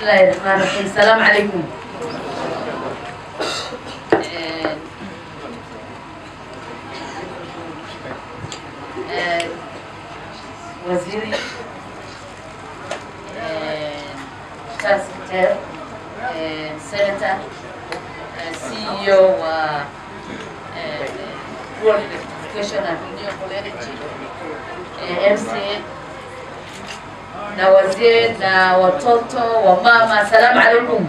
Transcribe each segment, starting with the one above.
الله الرحمن الرحيم السلام عليكم وزيري شخص كتير سنتر سي او و World Electrification and Renewable Energy MCA na wazee na watoto wa mama, asalamu alaikum.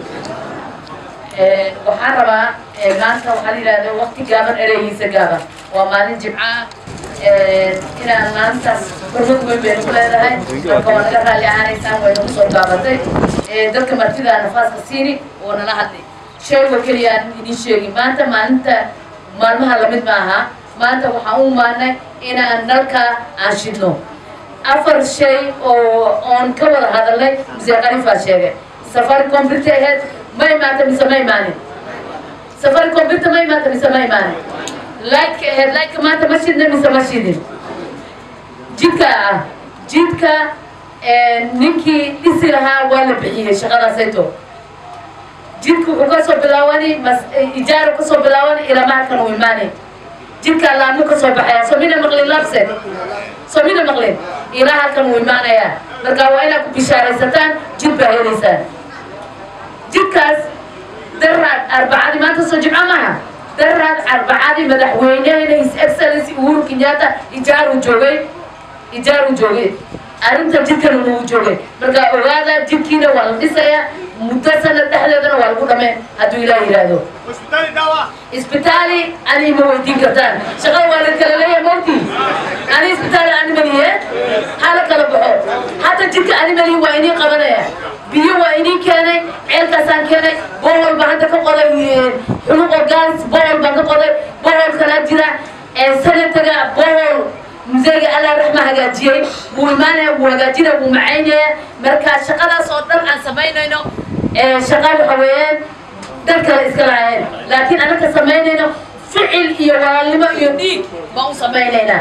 Waxaan rabaa maanta waxaa la yidhahda waqti gaaban ereygiisa gaaban waa maalin jimca inaan maantaas xurmad weyn baynu ku leedahay marka waa naga raalli ahaanaysaan way nagu soo gaabatay dadka martida nafaaska siini oo nala hadlay sheego keliya aan idin sheegi maanta maalinta maalmaha lamid ma aha maanta waxaan u imaanay inaan nalka aan shidno afar shay oo oon ka wada hadalnay mise qarifaa sheegay safari computer aheyd ma imaata mise ma imaanin safari computer ma imaata mise ma imaanin lightka aheyd lightka maanta ma shidna mise ma shidin jidka ah jidka ninkii dhisi lahaa waa la bixiyey shaqadaasayto jidka wuxuu kasoo bilaawani mas ijaaru kasoo bilaawani ilaa mahalkan uu imaanay jidka laamo kasoo baxaya soo mina maqlin labse soo mina maqlin ilaa halkan uu imaanayaa marka waa inaad ku bishaaraysataan jid baa helaysaan jidkaas daraad arbacadii maanta soo jimco maha daraad arbacadii madaxweynehena his excellency uhuru kenyatta ijaaruu joogay ijaaruu joogay arrinta jidkan uu joogay marka ogaada jidkiina waa la dhisayaa muddo sanad dhexdeedana waa lagu dhameen hadduu ilaah yidhaahdo isbitaali ani ma weydiin kartaan shaqada waa la kala leeyahay mawti ani isbitaali ani maliye hala kala baxo hata jidka ani maliye waa inii qabanaya biyo waa inii keenay ceelkaasaan keenay bohol baan hadda ka qoday xuluqo gaas bohol baan ka qoday bohol kalaa jira sanataga bohol museega allah raxma hagaajiyey wuu imaanaya wuu hagaajinaya wuu macaynaya marka shaqadaas oo dhan aan samaynayno shaqa waxa weeyaan dad kale iska lahaayeen laakiin anaka samaynayno ficil iyo walaalnimo iyo dhiig baan u samaynaynaa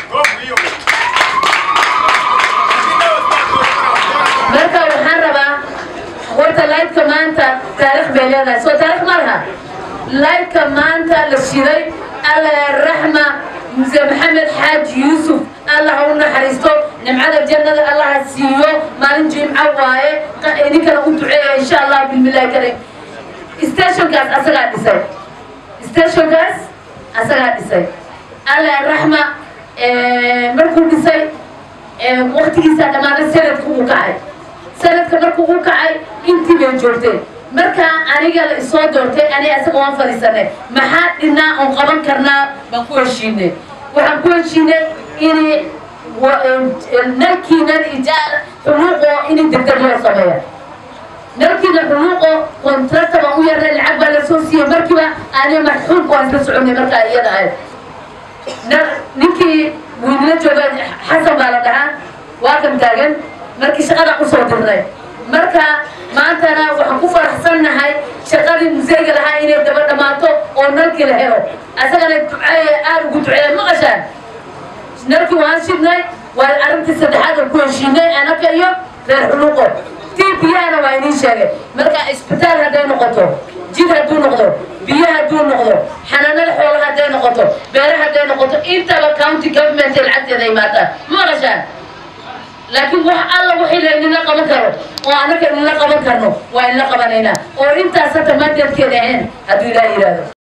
marka waxaan rabaa horta laydka maanta taarikh bay leedahay soo taarikh ma laha laydka maanta la shiday allah raxma muse maxamed xaaji yuusuf allah ha u naxariisto nimcada jannada allah ha siiyo maalin jimco waaye idinkana u duceeya insha allah bilmillahi karim stationkaas asagaa dhisay stationkaas asagaa dhisay allah raxma markuu dhisay waqtigiisaa dhammaaday sanadka uu kacay sanadka markuu u kacay intii bay joogteen marka aniga la isoo doortay aniga isaga waan fadhiisanay maxaa dhinaa oon qaban karnaa baan ku heshiinay waxaan ku heshiinay inay nalkiinan ijaar xuluuqo inay degdeg loo sameeya nalkiina xuluuqo kontrakta baan u yarnay lacag baa la soo siiyey markiiba aniga marxuumka waan isla soconay markaa iyada ahayd ninkii wiilila jooga xasan baa la dhahaa waa kan taagan markii shaqada usoo dirnay marka maantana waxaan ku faraxsannahay shaqadii museyga lahaa inay daba dhammaato oo nalkii la helo asagana duceeye aada ugu duceeya maqashaan nalkii waan shidnay waa arrintii saddexaad oo ku heshiinay anaka iyo reer xuluuqo tii biyahana waa idiin sheegay marka isbitaal hadday noqoto jid hadduu noqdo biyo hadduu noqdo xanaanada xoolaha hadday noqoto beere hadday noqoto intaba county government ee lacagteeda imaataan maqashaan laakiin wax alla wixii la idinla qaban karo oo anaka idinla qaban karno waa idinla qabanaynaa oo intaas hata maadeedkeeda ahayn hadduu ilaah yidhaahdo